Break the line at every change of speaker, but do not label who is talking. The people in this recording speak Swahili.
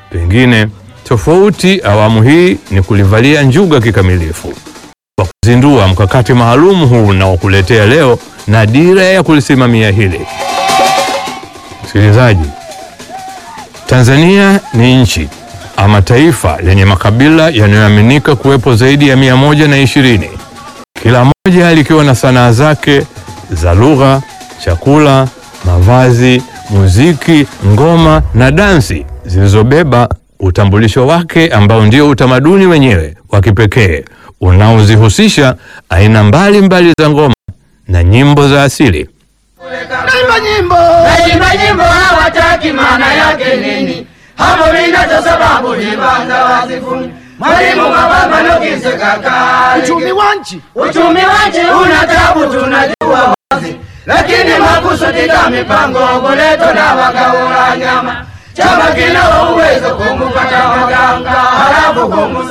Pengine tofauti awamu hii ni kulivalia njuga kikamilifu kwa kuzindua mkakati maalum huu na kuletea leo na dira ya kulisimamia hili. Msikilizaji, Tanzania ni nchi ama taifa lenye makabila yanayoaminika kuwepo zaidi ya mia moja na ishirini, kila moja likiwa na sanaa zake za lugha, chakula, mavazi, muziki, ngoma na dansi zilizobeba utambulisho wake ambao ndio utamaduni wenyewe wa kipekee unaozihusisha aina mbalimbali za ngoma na nyimbo za asili.
Naimba nyimbo
Naimba nyimbo hawataki, maana yake nini? Hapo minacho sababu ni banza wasifuni. Mwalimu mababa nokise kakali.
uchumi wa nchi
Uchumi wache una tabu, tunajua wazi, lakini makusudi ka mipango goleto na wakaula nyama chama kina uwezo kumupata waganga halafu kumu